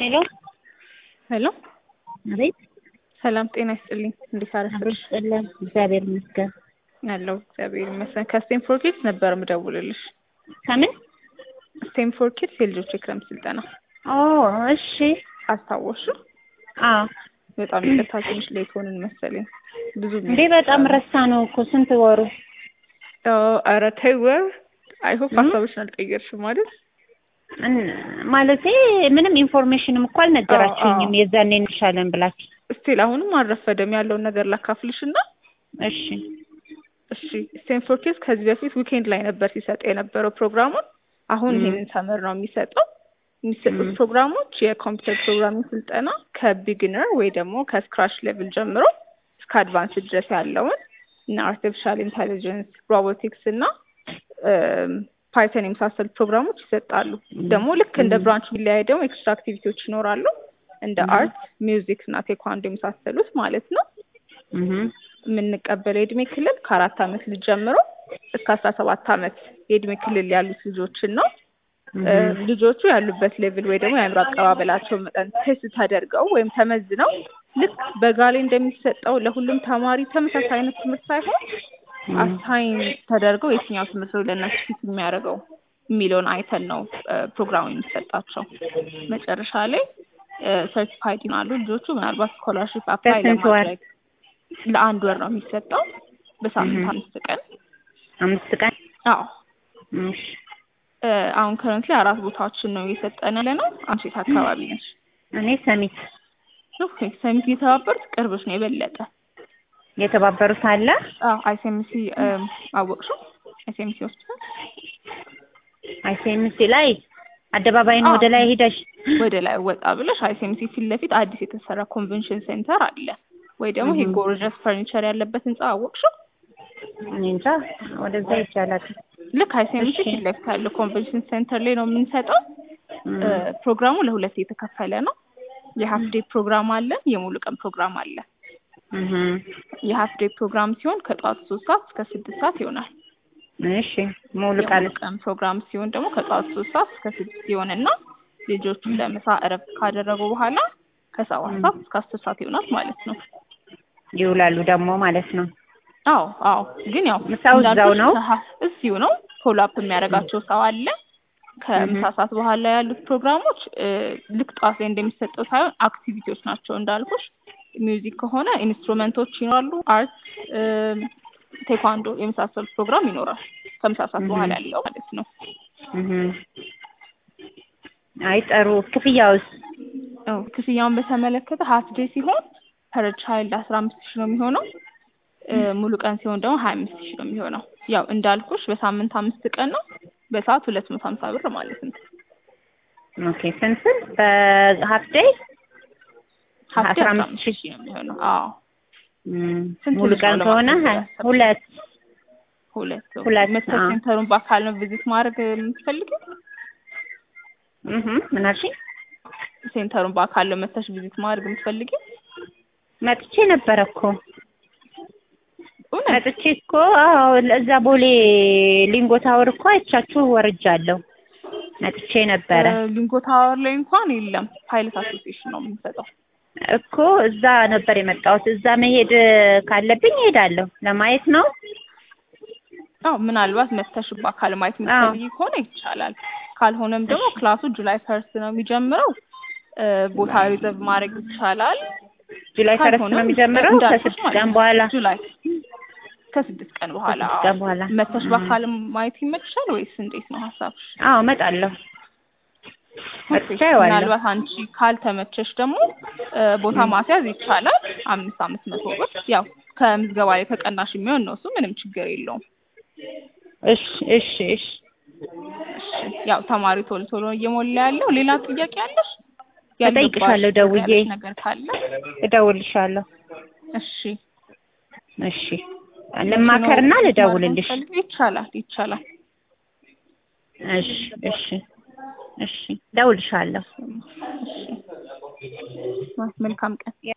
ሄሎ ሄሎ አቤት ሰላም ጤና ይስጥልኝ። እንዴት አብሮ አረፈሽ? ይስጥልን። እግዚአብሔር ይመስገን። ያለው እግዚአብሔር ይመስገን። ከስቴንፎርድ ኪድስ ነበር የምደውልልሽ። ከምን? ስቴንፎርድ ኪድስ የልጆች የክረምት ስልጠና ኦ እሺ። አስታወሹ? አዎ በጣም ይቅርታ ትንሽ ሌት ሆንን መሰለኝ። ብዙ እንዴ በጣም ረሳ ነው እኮ ስንት ወሩ? ኧረ ተይ ወር አይ ሆፕ እም? ሀሳብሽን አልቀየርሽም ማለት እን- ማለቴ ምንም ኢንፎርሜሽንም እኮ አልነገራችሁኝም አዎ። የዛኔ እንሻለን ብላችሁ። ስቲል አሁንም አልረፈደም ያለውን ነገር ላካፍልሽ እና እሺ እሺ ስቴንፎርድ ኪድስ ከዚህ በፊት ዊኬንድ ላይ ነበር ሲሰጥ የነበረው ፕሮግራሙን። አሁን እም። ይሄንን ሰመር ነው የሚሰጠው። የሚሰጡት እም። ፕሮግራሞች የኮምፒውተር ፕሮግራሚንግ ስልጠና ከቢግነር ወይ ደግሞ ከስክራች ሌቭል ጀምሮ እስከ አድቫንስ ድረስ ያለውን እና አርቲፊሻል ኢንቴሊጀንስ፣ ሮቦቲክስ እና ፓይተን የመሳሰሉ ፕሮግራሞች ይሰጣሉ። እም። ደግሞ ልክ እንደ እም። ብራንች ቢለያይ ደግሞ ኤክስትራ አክቲቪቲዎች ይኖራሉ እንደ እም። አርት፣ ሚውዚክ እና ቴኳንዶ የመሳሰሉት ማለት ነው። እህ የምንቀበለው የእድሜ ክልል ከአራት አመት ልጅ ጀምሮ እስከ አስራ ሰባት አመት የእድሜ ክልል ያሉት ልጆችን ነው። እ፣ እህ ልጆቹ ያሉበት ሌቭል ወይ ደግሞ የአእምሮ አቀባበላቸው መጠን ቴስት ተደርገው ወይም ተመዝነው ልክ በጋ ላይ እንደሚሰጠው ለሁሉም ተማሪ ተመሳሳይ አይነት ትምህርት ሳይሆን እም። አሳይን ተደርገው የትኛው ትምህርት ነው ለእነሱ ፊት የሚያደርገው የሚለውን አይተን ነው እ፣ ፕሮግራሙ የሚሰጣቸው። መጨረሻ ላይ ሰርቲፋይድ ይሆናሉ ልጆቹ። ምናልባት ስኮላርሽፕ አፕላይ በስንት ወር? ለማድረግ ለአንድ ወር ነው የሚሰጠው በሳምንት እህ አምስት ቀን። አምስት ቀን አዎ እሺ እ፣ አሁን ከረንትሊ አራት ቦታዎችን ነው እየሰጠን ያለ ነው። አንቺ የት አካባቢ ነሽ? እኔ ሰሚት ኦኬ ሰሚት እየተባበሩት ቅርብሽ ነው የበለጠ የተባበሩት አለ አዎ አይሲኤምሲ አወቅሽው? አይሲኤምሲ ሆስፒታል አይሲኤምሲ ላይ አደባባይ ነው ወደ ላይ ሄደሽ ወደ ላይ ወጣ ብለሽ አይሲኤምሲ ፊት ለፊት አዲስ የተሰራ ኮንቬንሽን ሴንተር አለ ወይ ደግሞ ይሄ እህ ጎርጀስ ፈርኒቸር ያለበት ህንጻ አወቅሽው? እኔ እንጃ ወደዛ ይቻላል። ልክ አይሲኤምሲ እሺ ፊት ለፊት ያለው ኮንቬንሽን ሴንተር ላይ ነው የምንሰጠው። እም። እ፣ ፕሮግራሙ ለሁለት የተከፈለ ነው። የሀፍ ዴይ ፕሮግራም አለ፣ የሙሉ ቀን ፕሮግራም አለ። እህ የሀፍ ዴይ ፕሮግራም ሲሆን ከጠዋቱ ሶስት ሰዓት እስከ ስድስት ሰዓት ይሆናል። እሺ ሙሉ የሙሉ ቃል ቀን ፕሮግራም ሲሆን ደግሞ ከጠዋቱ ሶስት ሰዓት እስከ ስድስት ይሆንና ልጆቹ ለምሳ እረፍት ካደረጉ በኋላ ከሰባት ሰዓት እስከ አስር ሰዓት ይሆናል ማለት ነው። ይውላሉ ደግሞ ማለት ነው። አዎ አዎ፣ ግን ያው ምሳው እዛው እንዳልኩሽ ነው? ከሀ- እዚሁ ነው። ፎሎ አፕ የሚያደርጋቸው ሰው አለ። ከምሳ እህ ሰዓት በኋላ ያሉት ፕሮግራሞች እ፣ ልክ ጠዋት ላይ እንደሚሰጠው ሳይሆን አክቲቪቲዎች ናቸው እንዳልኩሽ። ሚውዚክ ከሆነ ኢንስትሩመንቶች ይኖራሉ። አርት፣ ቴኳንዶ የመሳሰሉት ፕሮግራም ይኖራል ከምሳ ሰዓት በኋላ እህ ያለው ማለት ነው። እህ አይ ጥሩ። ክፍያውስ? አዎ ክፍያውን በተመለከተ ሀፍ ዴይ ሲሆን ፐር ቻይልድ አስራ አምስት ሺህ ነው የሚሆነው። እ፣ ሙሉ ቀን ሲሆን ደግሞ ሀያ አምስት ሺህ ነው የሚሆነው። ያው እንዳልኩሽ በሳምንት አምስት ቀን ነው። በሰዓት ሁለት መቶ ሀምሳ ብር ማለት ነው። ኦኬ ስንት ስንት በሀፍ ዴይ ሀፍ ዴይ አስራ አስራ አምስት አምስት ሺህ ሺህ ነው የሚሆነው። አዎ እም፣ ስንት ሙሉ ልጅ ቀን ነው ከሆነ ለማለት ሀ- ያሰብሽው? ሁለት ሁለት ሰው ሁለት መተሽ አዎ ሴንተሩን በአካል ነው ቪዚት ማድረግ የምትፈልጊው? እህ ምን አልሽኝ? ሴንተሩን በአካል ነው መተሽ ቪዚት ማድረግ የምትፈልጊው? መጥቼ ነበረ እኮ እውነት መጥቼ እኮ አዎ እዛ ቦሌ ሊንጎ ታወር እኮ አይቻችሁ ወርጃለሁ። መጥቼ ነበረ እ፣ ሊንጎ ታወር ላይ እንኳን የለም። ፓይለት አሶሲዬሽን ነው የምንሰጠው። እኮ እዛ ነበር የመጣሁት። እዛ መሄድ ካለብኝ እሄዳለሁ። ለማየት ነው። አዎ ምናልባት መተሽ በአካል ማየት አዎ የምትፈልጊ ከሆነ ይቻላል። ካልሆነም ደግሞ እሺ ክላሱ ጁላይ ፈርስት ነው የሚጀምረው። እ፣ ቦታ ሪዘርቭ ማድረግ ይቻላል። ጁላይ ፈረስት ነው ካልሆነም እ፣ የሚጀምረው እንዳልኩሽ ከስድስት ማለት ቀን ነው በኋላ ጁላይ ከስድስት ቀን በኋላ ከስድስት አዎ። ቀን በኋላ መተሽ እም። በአካል ማየት ይመችሻል ወይስ እንዴት ነው ሀሳብሽ? አዎ እመጣለሁ። ኦኬ መጥቼ አየዋለሁ። ምናልባት አንቺ ካልተመቸሽ ደግሞ እ፣ ቦታ እም። ማስያዝ ይቻላል። አምስት አምስት መቶ ብር ያው ከምዝገባ ላይ ተቀናሽ የሚሆን ነው። እሱ ምንም ችግር የለውም። እሺ እሺ እሺ እሺ ያው ተማሪ ቶሎ ቶሎ እየሞላ ያለው። ሌላ ጥያቄ አለሽ? እጠይቅሻለሁ ያልገባሽ ደውዬ ያለሽ ነገር ካለ እደውልልሻለሁ። እሺ እሺ መቼ ነው ልማከርና ቪዚት ማድረግ ልደውልልሽ። የምትፈልጊው? ይቻላል ይቻላል። እሺ እሺ እሺ እደውልልሻለሁ። እሺ መልካም ቀን።